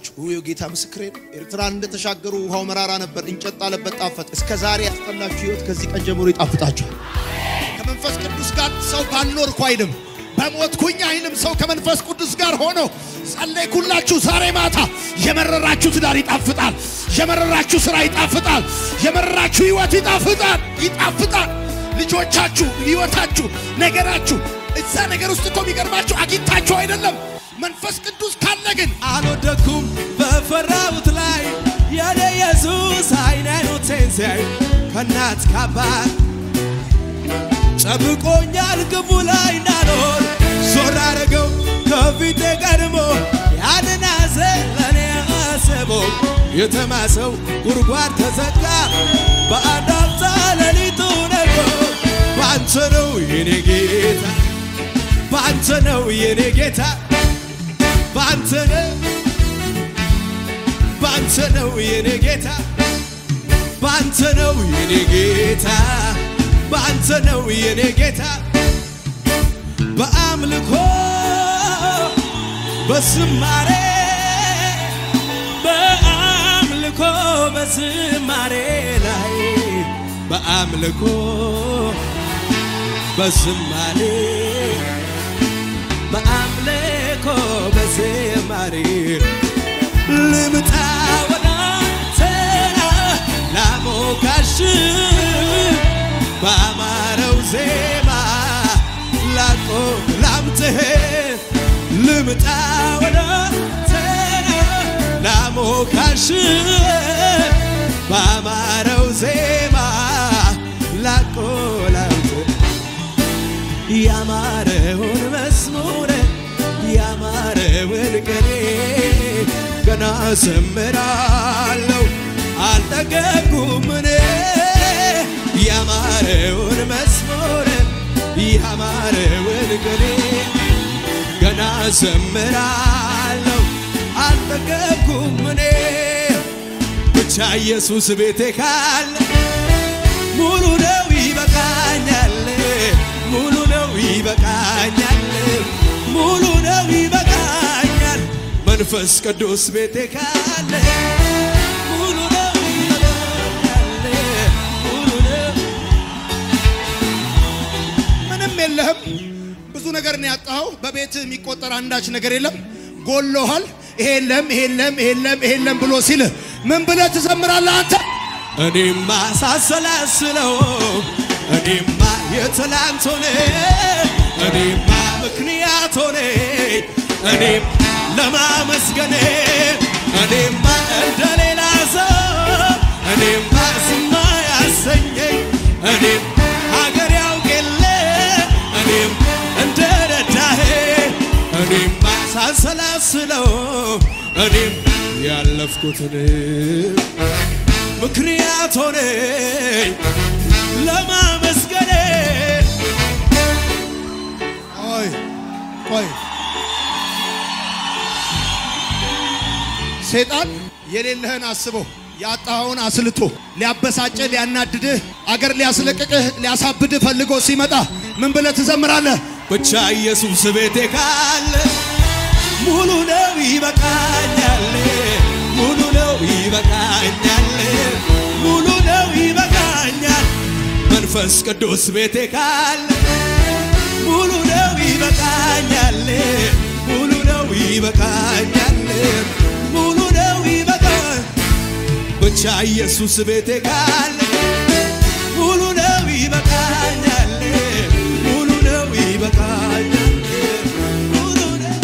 ይጣፍጣችሁ። ውይ ጌታ ምስክሬ ነው። ኤርትራን እንደተሻገሩ ውሃው መራራ ነበር፣ እንጨት ጣለበት፣ ጣፈጥ። እስከ ዛሬ ያስጠላችሁ ህይወት ከዚህ ቀን ጀምሮ ይጣፍጣችኋል። ከመንፈስ ቅዱስ ጋር ሰው ባልኖርኩ አይልም፣ በሞትኩኝ አይልም። ሰው ከመንፈስ ቅዱስ ጋር ሆኖ ጸለይኩላችሁ። ዛሬ ማታ የመረራችሁ ትዳር ይጣፍጣል፣ የመረራችሁ ስራ ይጣፍጣል፣ የመረራችሁ ህይወት ይጣፍጣል፣ ይጣፍጣል። ልጆቻችሁ፣ ህይወታችሁ፣ ነገራችሁ እዛ ነገር ውስጥ እኮ የሚገርማችሁ አግኝታችሁ አይደለም። መንፈስ ቅዱስ ካለ ግን አልወደኩም በፈራሁት ላይ የኔ ኢየሱስ አይን አይኖቴን ሲያይ ከእናት ከአባት ጠብቆኛል ግቡ ላይ እንዳልሆን ዞር አረገው ከፊቴ ቀድሞ ያንን ሐዘን ለእኔ አስቦ የተማሰው ጉድጓድ ተዘጋ በአንድ አፍታ ሌሊቱ ነጎ በአንተ ነው የኔ ጌታ በአንተ ነው የኔ ጌታ በአንተ ነው በአንተ ነው የኔ ጌታ በአንተ ነው የኔ ጌታ በአንተ ነው የኔ ጌታ በአምልኮ በዝማሬ በአምልኮ በዝማሬ ላይ በአምልኮ በዝማሬ በአምልኮ በዝማሬ ልምጣ ወደ አንተ ላሞካሽ በአማረው ዜማ ላቆ ላምጥህ ልምጣ ወደ አንተ ላሞካሽ በአማረው ዜማ ላቆ ላምጥህ ያማረውን መዝሙር ያማረውን ቅኔ ገና ዘምራለሁ አልጠገብኩም እኔ ያማረውን መዝሙር ያማረውን ቅኔ ገና ዘምራለሁ አልጠገብኩም እኔ ብቻ ኢየሱስ ቤቴ ካለ ሙሉ ነው ይበቃኛል ሙሉ ነው ይበቃኛል ሙሉ ነው ይበቃኛል መንፈስ ቅዱስ ቤቴ ካለ ሙሉ ነው ይበቃኛል ሙሉ ነው ምንም የለህም። ብዙ ነገር ነው ያጣኸው። በቤት የሚቆጠር አንዳች ነገር የለም። ጎሎሃል። ይሄ የለም፣ ይሄ የለም፣ ይሄ የለም፣ ይሄ የለም ብሎ ሲልህ ምን ብለህ ትዘምራለህ አንተ? እኔማ ሳሰላስለው እኔማ የትላንት ሆነ እኔማ ምክንያት ሆነ እኔም ለማመስገን እኔማ እንደ ሌላ ሰው እኔማ ዝማ ያሰኘኝ እኔም ሀገር ያውቅ የለ እኔም እንደ ረዳሄ እኔማ ሳሰላስለው እኔም ያለፍኩትን ምክንያት ሆነ ለማመስገን ቆይ ቆይ፣ ሰይጣን የሌለህን አስቦ ያጣኸውን አስልቶ ሊያበሳጭህ፣ ሊያናድድህ፣ አገር ሊያስለቅቅህ፣ ሊያሳብድህ ፈልጎ ሲመጣ ምን ብለህ ትዘምራለህ? ብቻ ኢየሱስ ቤቴ ካለ ሙሉ ነው ይበቃኛል፣ ሙሉ ነው ይበቃኛል፣ ሙሉ ነው ይበቃኛል። መንፈስ ቅዱስ ቤቴ ካለ ሙሉ ነው ይበቃኛል፣ ሙሉ ነው ይበቃኛል፣ ሙሉ ነው ይበቃኛል። ብቻ ኢየሱስ ቤቴ ካለ ሙሉ ነው ይበቃኛል፣ ሙሉ ነው ይበቃኛል፣ ሙሉ ነው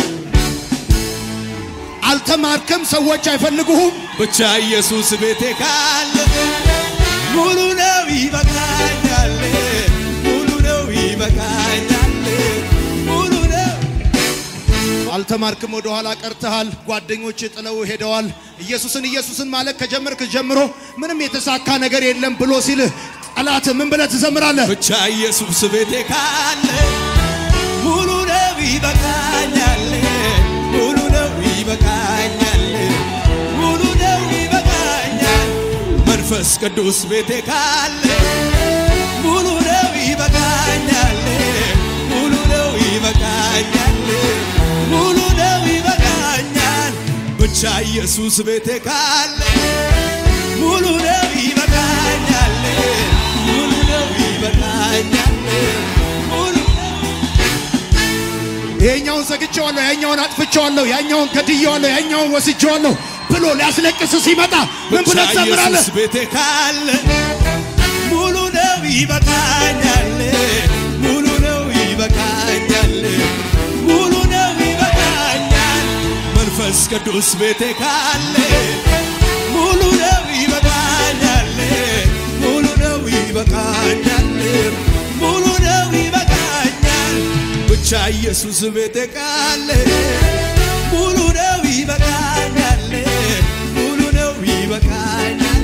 አልተማርክም፣ ሰዎች አይፈልጉህም። ብቻ ኢየሱስ ቤቴ ካለ ሙሉ ነው ይበቃኛል፣ ሙሉ ነው ይበቃኛል፣ ሙሉ ነው አልተማርክም፣ ወደ ኋላ ቀርተሃል። ጓደኞች ጥለው ሄደዋል። ኢየሱስን ኢየሱስን ማለት ከጀመርክ ጀምሮ ምንም የተሳካ ነገር የለም ብሎ ሲልህ ጠላት ምን ብለህ ትዘምራለህ? ብቻ ኢየሱስ ቤቴ ካለ ሙሉ ነው ይበቃኛል፣ ሙሉ ነው ይበቃኛል፣ ሙሉ ነው ይበቃኛል። መንፈስ ቅዱስ ቤቴ ካለ ሙሉ ነው ይበቃኛል፣ ሙሉ ነው ይበቃኛል፣ ሙሉ ነው ይበቃኛል። ብቻ ኢየሱስ ቤቴ ካለ ሙሉ ነው ይበቃኛል፣ ሙሉ ነው ይበቃኛል፣ ሙሉ ይሄኛውን ዘግቼዋለሁ፣ ያኛውን አጥፍቼዋለሁ፣ ያኛውን ገድዬዋለሁ፣ ያኛውን ወስጄዋለሁ ብሎ ሊያስለቅስ ሲመጣ ምን ብቻ ብለህ ትዘምራለህ? ኢየሱስ ቤቴ ካለ ሙሉ ነው ይበቃኛል፣ ሙሉ ነው ይበቃኛል፣ ሙሉ ነው ይበቃኛል። መንፈስ ቅዱስ ቤቴ ካለ ሙሉ ነው ይበቃኛል፣ ሙሉ ነው ይበቃኛል፣ ሙሉ ነው ይበቃኛል። ብቻ ኢየሱስ ቤቴ ካለ ሙሉ ነው ይበቃኛል፣ ሙሉ ነው ይበቃኛል።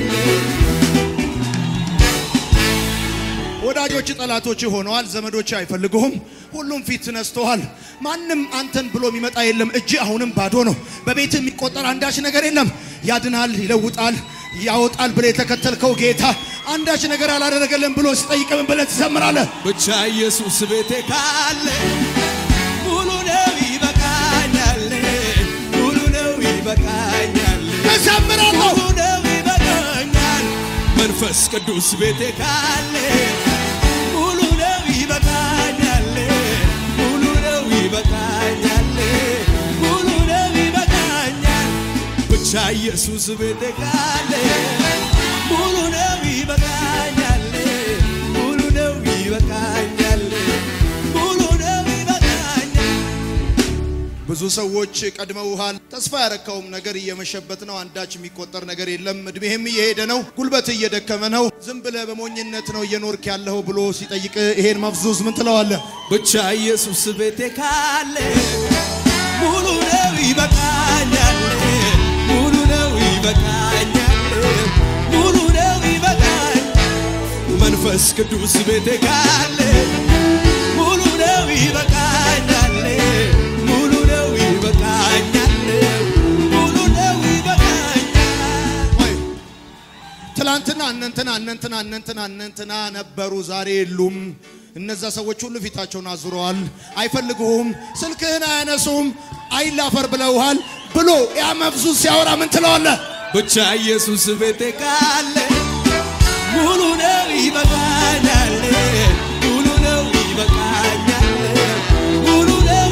ወዳጆች ጠላቶች ሆነዋል። ዘመዶች አይፈልጉህም። ሁሉም ፊት ተነስተዋል። ማንም አንተን ብሎ የሚመጣ የለም። እጅ አሁንም ባዶ ነው። በቤት የሚቆጠር አንዳች ነገር የለም። ያድናል፣ ይለውጣል፣ ያወጣል ብለህ የተከተልከው ጌታ አንዳች ነገር አላደረገልን ብሎ ሲጠይቅ ምን ብለህ ትዘምራለህ? ብቻ ኢየሱስ ቤቴ ካለ ሙሉ ነው ይበቃኛል፣ ሙሉ ነው ይበቃኛል፣ እዘምራለሁ። ሙሉ ነው ይበቃኛል። መንፈስ ቅዱስ ቤቴ ካለ ሙሉ ነው ይበቃኛል፣ ሙሉ ነው ይበቃኛል፣ ሙሉ ነው ይበቃኛል። ብቻ ኢየሱስ ቤቴ ካለ ሙሉ ነው ይበቃኛል፣ ሙሉ ነው ይበቃኛል፣ ሙሉ ነው ይበቃኛል። ብዙ ሰዎች ቀድመውሃል። ተስፋ ያረካውም ነገር እየመሸበት ነው። አንዳች የሚቆጠር ነገር የለም። እድሜህም እየሄደ ነው። ጉልበት እየደከመ ነው። ዝም ብለህ በሞኝነት ነው እየኖርክ ያለኸው ብሎ ሲጠይቅ ይሄን መፍዙዝ ምን ትለዋለህ? ብቻ ኢየሱስ ቤቴ ካለ ሙሉ ነው ይበቃኛል፣ ሙሉ ነው ይበቃኛል፣ ሙሉ ነው ይበቃኛል። መንፈስ ቅዱስ ቤቴ ካለ ሙሉ ነው ይበቃኛል፣ ሙሉ ነው ይበቃኛል፣ ሙሉ ነው ይበቃኛል። ወይ ትላንትና እነንትና እነንትና እነንትና እነንትና ነበሩ፣ ዛሬ የሉም። እነዛ ሰዎች ሁሉ ፊታቸውን አዙረዋል፣ አይፈልጉህም፣ ስልክህን አያነሱም፣ አይላፈር ብለውሃል ብሎ ያ መፍዙዝ ሲያወራ ምን ትለዋለህ? ብቻ ኢየሱስ ቤቴ ካለ ሙሉ ነው ይበቃኛል፣ ሙሉ ነው ይበቃኛል፣ ሙሉ ነው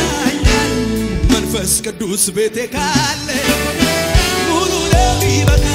ይበቃኛል። መንፈስ ቅዱስ ቤቴ ካለ ሙሉ ነው ይበቃኛል